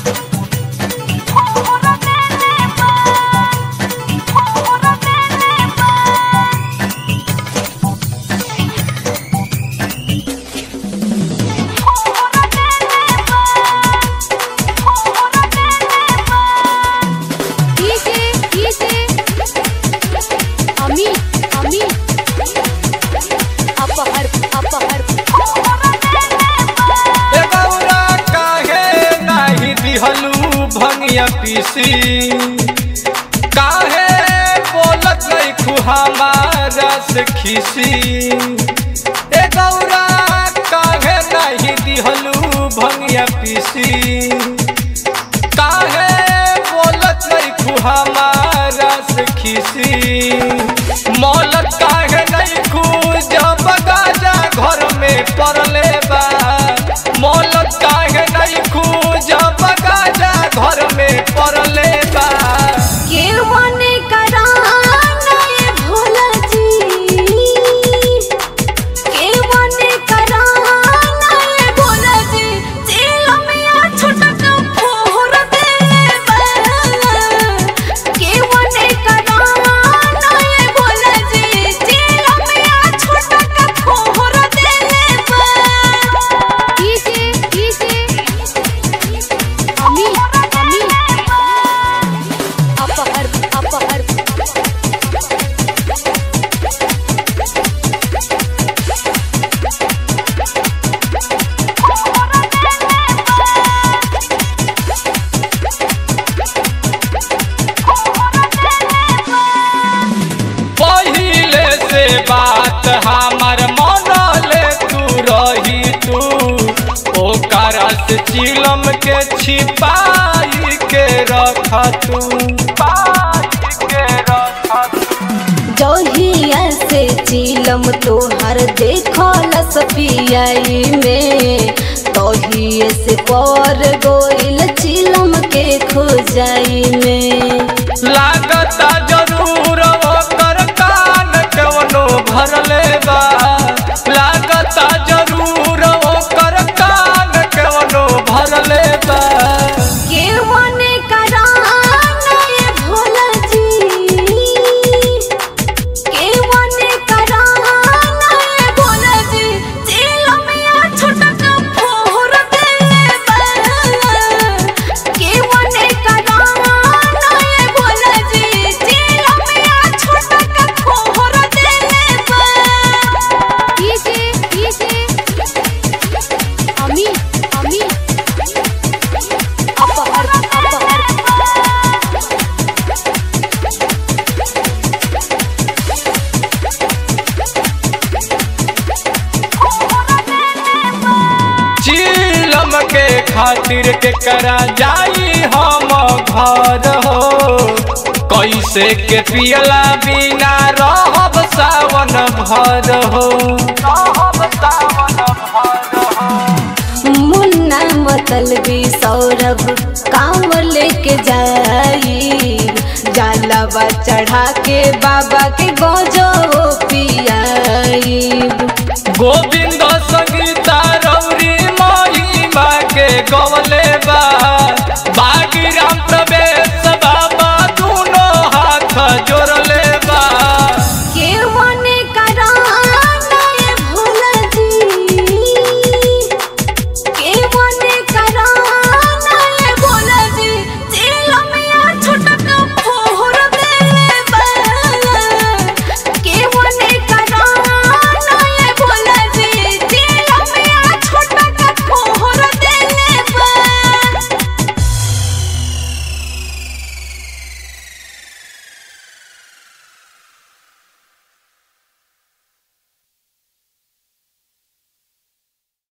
DJ DJ अमी अमी अपहर अपहर ए गौरा काहे नाही दिहलू भंगिया पीसी काहे बोलत नहीं खुहामारा से खीसी ए गौरा काहे नहीं दिहलू भंगिया पीसी काहे बोलत नहीं खुहामारा से खीसी मौलत काहे नहीं खू जब गाजा घर में पड़ले बा मौलत काहे नहीं खू जब गाजा घर में पड़ले बा के मने कराना ये भोला जी के मने कराना ये भोला जी जेल में छुटक फोर दे के मने कराना ये भोला जी जेल में छुटक फोर दे डीजे डीजे अमी अमी अपहर अपहर पहिले से बात हमर मनले तू रही तू ओकर से चिलम के छिपाई के रख तू पाई के रख तू जहिया से चिलम तोहर देखल सपियाई में तहिए से पर गोइल चिलम के खोजाई में लागता जरूर ओकर कान कवनो भरले बा लागता जरूर ओकर कान कवनो भरले बा के मने कराना ये भोला जी के मने कराना ये भोला जी चिलम या छुटक फोर दे के मने कराना ये भोला जी चिलम या छुटक फोर दे डीजे डीजे अमी अमी अपहर अपहर चिलम के खातिर के करा जाई हम घर हो कैसे के पियला बिना रहब सावन भर हो रहब सावन भर हो मुन्ना मतलबी सौरभ काम लेके जाई जालवा चढ़ा के बाबा के गोजो पियाई गोविंद संगीता रौरी महिमा के गवले बा